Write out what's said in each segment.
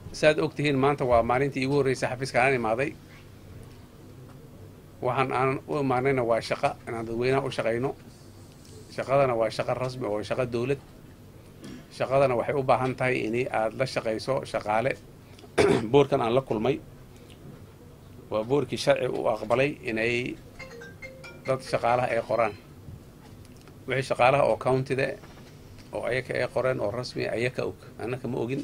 saaad og tihiin maanta waa maalintii iigu horreysay xafiiska aan imaaday waxaan aan u imaanayna waa shaqo inaan dadweynaha u shaqayno shaqadana waa shaqo rasmi oo shaqo dowlad shaqadana waxay u baahan tahay in aad la shaqayso shaqaale boorkan aan la kulmay waa boorkii sharci u aqbalay inay dad shaqaalaha ay qoraan wixii shaqaalaha oo countida oo ayaka ay qoreen oo rasmi ayaka og annaka ma ogin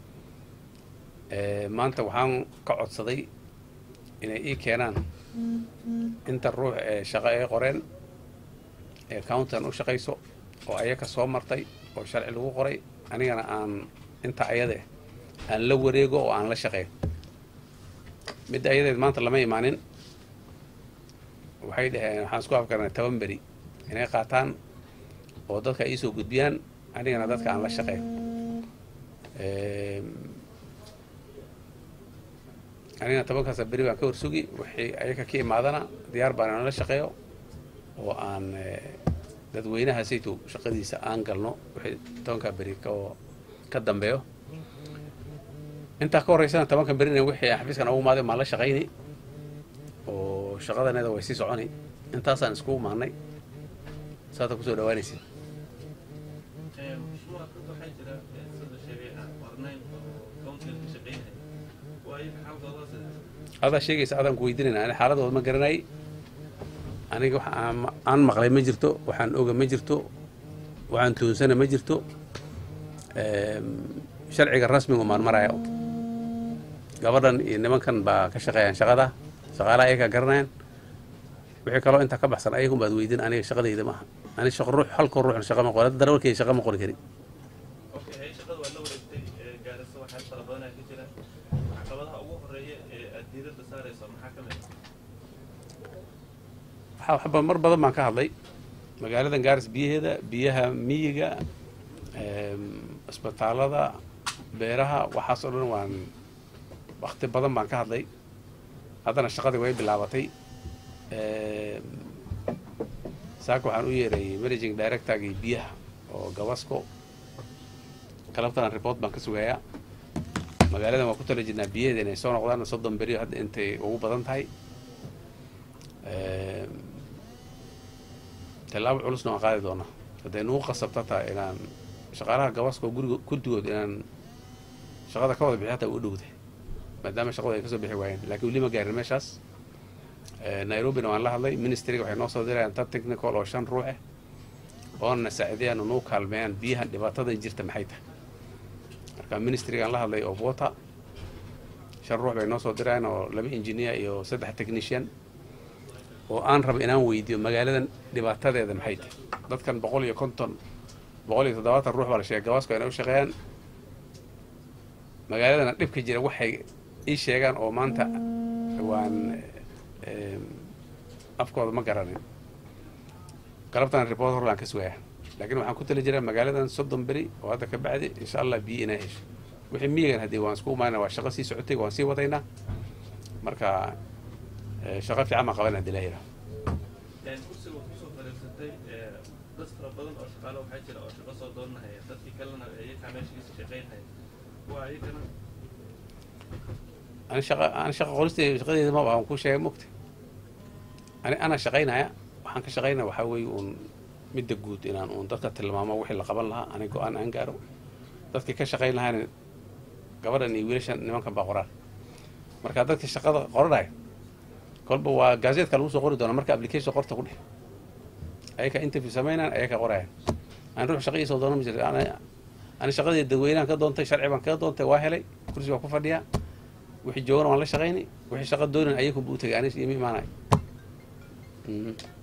maanta waxaan ka codsaday inay ii keenaan inta ruux ee shaqo ay qoreen ee countigan u shaqayso oo ayaka soo martay oo sharci lagu qoray anigana aan inta ayade aan la wareego oo aan la shaqeyn midda ayadeed maanta lama imaanin waxay dhaheen waxaan isku afkarnay toban beri inay qaataan oo dadka iisoo gudbiyaan anigana dadka aan la shaqeyn anigana tobankaasa beri baan ka horsugi wixii ayaka ka imaadana diyaar baan inala shaqeeyo oo aan dadweynaha sayto shaqadiisa aan galno wixii tobankaa beri oo ka dambeeyo intaa ka horreysana tobanka berina wixii xafiiskan ugu imaaday maan la shaqayni oo shaqadaneeda way sii soconi intaasaan iskugu maannay saata kusoo dhawaanaysid adaa sheegaysa adaan ku weydiinayna ani xaaladooda ma garanay aniga wax aan maqlay ma jirto waxaan oga ma jirto waxaan tuunsana ma jirto sharciga rasmiga maan maraya gabadhan iyo nimankan baa ka shaqeeyaan shaqada shaqaalaha ayakaa garanayaan wixii kaloo intaa ka baxsan ayagun baad weydiin aniga shaqadayda maaha ani shaqo ruux halkoo ruuxna shaqa ma qori hadda darawalkeyga shaqa ma qori karin waxba mar badan baan ka hadlay magaaladan gaaris biyaheeda biyaha miyiga isbitaalada beeraha waxaas oo dhan waan wakti badan baan ka hadlay haddana shaqadii way bilaabatay saaka waxaan u yeerayay managing directorgii biyaha oo gabasco galabtana report baan ka sugayaa magaaladan waan ku tala jirnaa biyaheeda inay soo noqdaan soddon beriyo hadda intay ugu badan tahay tallaabo culusna waan qaadi doonaa hadday nugu qasabta tahay inaan shaqaalaha gabaska oo guriga guddigood inaan shaqada ka wada bixi hataa u dhowday maadaama shaqadu ay kasoo bixi waayeen lakiin weli ma gaarin meeshaas nairobina waan la hadlay ministriga waxay noo soo dirayaan dad technical oo shan ruux ah oona saaciidayaan oo nuu kaalmeeyaan biyahan dhibaatadan jirta maxay tahay marka ministrigaan la hadlay of water shan ruux bay noo soo dirayaan oo laba engineer iyo saddex technician oo aan raba inaan weydiiyo magaaladan dhibaatadeeda maxay tahay dadkan boqol iyo konton boqol iyo toddobaatan ruux baa la sheegay gabaasku inay u shaqeeyaan magaaladana dhibka jira waxay ii sheegaan oo maanta waan afkooda ma garanin galabtana report hor baan ka sugayaa laakiin waxaan ku tali jiraa magaaladan soddon beri oo hadda ka bacdi insha allah biyo inaa hesho wixii miyigan haddii waan isku imaanaa waa shaqo sii socotay waan sii wadaynaa marka shaqo fiican baan qabanaa hadii la yidhaha kursiga waad kusoo fariirsatay dad fara badan oo shaqaale waxaa jira oo shaqo soo doonanaya dadkii kalena iyakaa meeshiisa shaqaynhaya waa iyagana ani shaqa ani shaqa qoristeyda shaqadeeda maba aan ku sheegay mogta ani ana shaqaynaya waxaan ka shaqaynaya waxaa weeye uun midda guud inaan uun dadka tilmaamo wixii la qaban lahaa ani go-aan aan gaaro dadkii ka shaqayn lahaana gabadhan iyo wiilashan nimankan baa qoraan marka dadkii shaqada qoranaya kolba waa gaazeedka lagu soo qori doona marka application qorta ku dheh ayaka interview samaynaan ayaka qorayaan aan ruux shaqa iisoo doona ma jirta ani shaqadii dadweynahan ka doontay sharci baan kaga doontay waa helay kursi baa ku fadhiyaa wixii joogana waan la shaqaynay wixii shaqa doonan ayakunba u tegay anis iyo ma imaanayo